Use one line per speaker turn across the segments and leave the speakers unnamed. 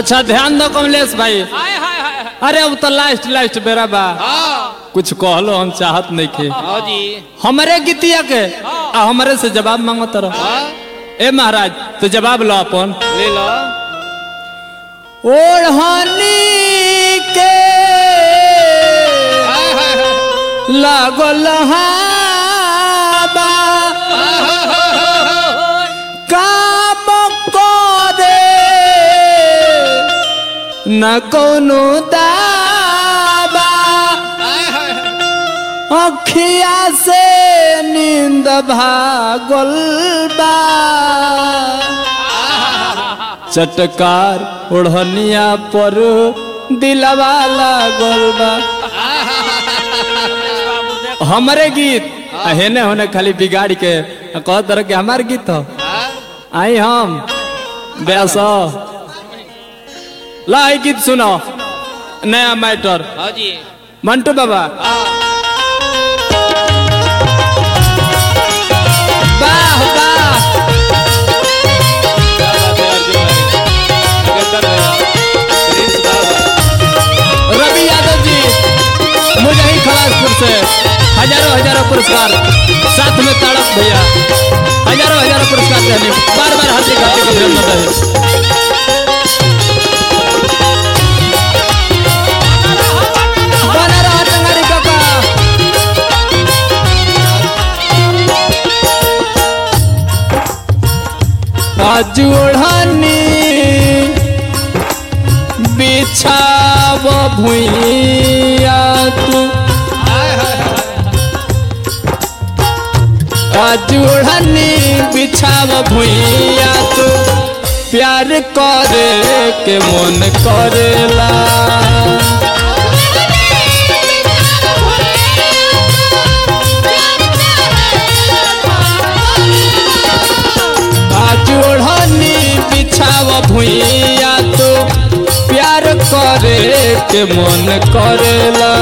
अच्छा ध्यान दो कमलेश भाई
हाय हाय हाय
अरे अब तो लास्ट लास्ट बेरा बा
हाँ
कुछ कहलो हम चाहत नहीं खे
हाँ जी
हमारे गीतिया के आ हमारे से जवाब मांगो तरह
हाँ
ए महाराज तो जवाब लो अपन
ले लो
ओढ़नी के
हाय हाय हाय
लागल हाबा काम करे न कोनो दाबा
हाय हाय हाय
अखिया से नींद भागल बा चटकार ओढ़निया पर दिलवा लागल बा हमरे गीत आ हेने होने खाली बिगाड़ के आ कह तरह के हमार गीत हो आई हम बेस ला ई गीत सुनो नया मैटर
हाँ जी
मंटू बाबा वाह वाह
क्या बात है अर्जुन भाई निकलता रहे प्रिंस बाबा
रवि यादव जी मुझे ही खलासपुर से हजारों हजारों पुरस्कार साथ में ताड़क भैया हजारों हजारों पुरस्कार देने बार बार हार्दिक हार्दिक अभिनंदन है बना रहा टंगारी काका आज ओढ़नी बिछाव भुइया तू आज ओढ़नी बिछाव भुइया तू प्यार करे के मन करेला आज ओढ़नी बिछाव भुइया तू प्यार करे के मन करेला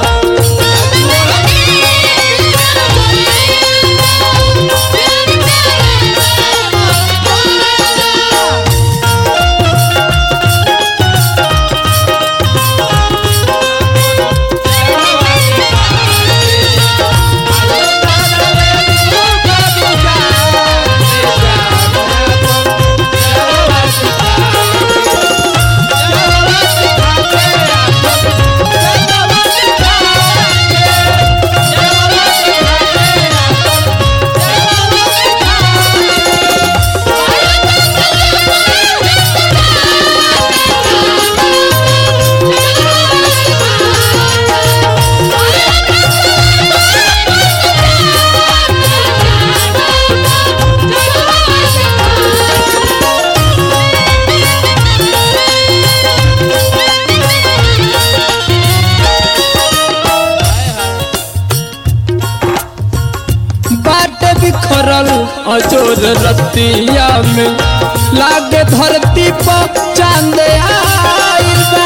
बाट बिखरल अजोर रतिया में लागे धरती पर चांद आइल बा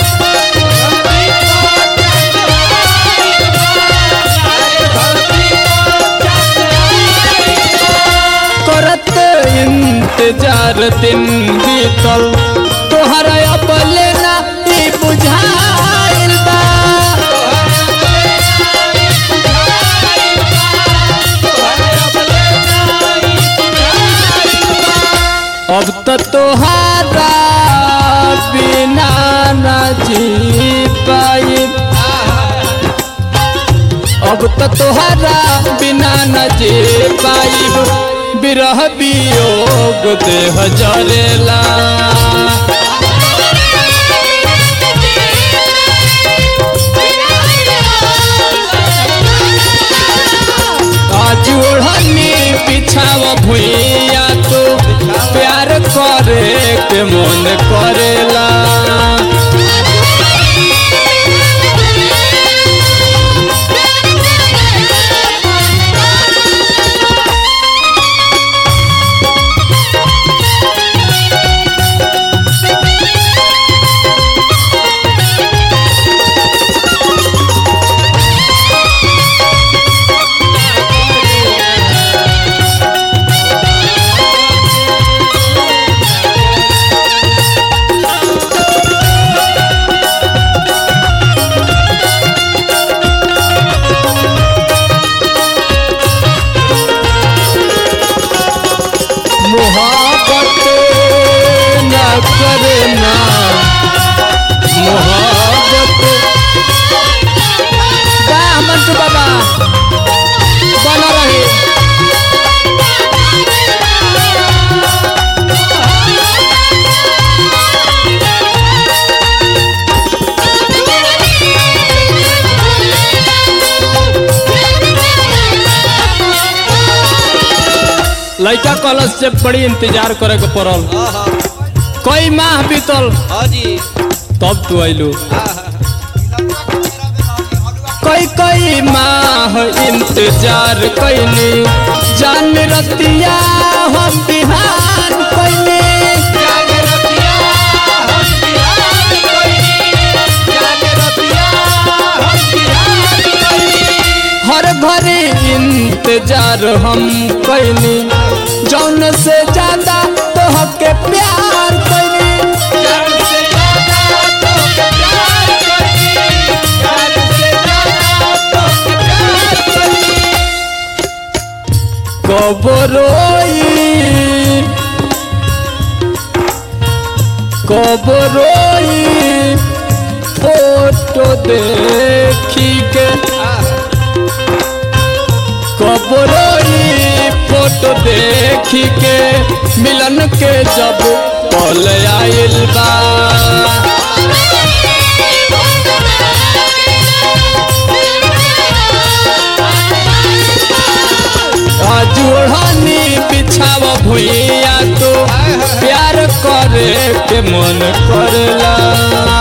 करत इंतजार दिन बीतल तोहरा अब लेना ई बुझाइल बा अब तो तोहारा बिना न जी पाई अब तो तोहारा बिना न जी पाई बिरह वियोग देह जरेला आज ओढ़नी बिछाव भुइया तो प्यार करे के मन करेला लड़का कॉलेज से बड़ी इंतजार करे के पड़ल
आहा
कई माह बीतल
हाँ जी
तब तू अइलू
आहा
कई कई माह इंतजार कैनी जान रतिया हम बिहान कैनी
जागे रतिया हम बिहार कोई जागे रतिया हम बिहार कोई
हर घड़ी इंतजार हम कैनी जौन से ज्यादा तोहके प्यार कैनी
जान से ज्यादा तो प्यार कोई जान से ज्यादा तो प्यार कोई
कब रोई कब रोई फोटो देखी के कब रोई फोटो देखी के मिलन के जब पल आइल बा जुड़नी बिछाव भुइया तो प्यार करे के मन करला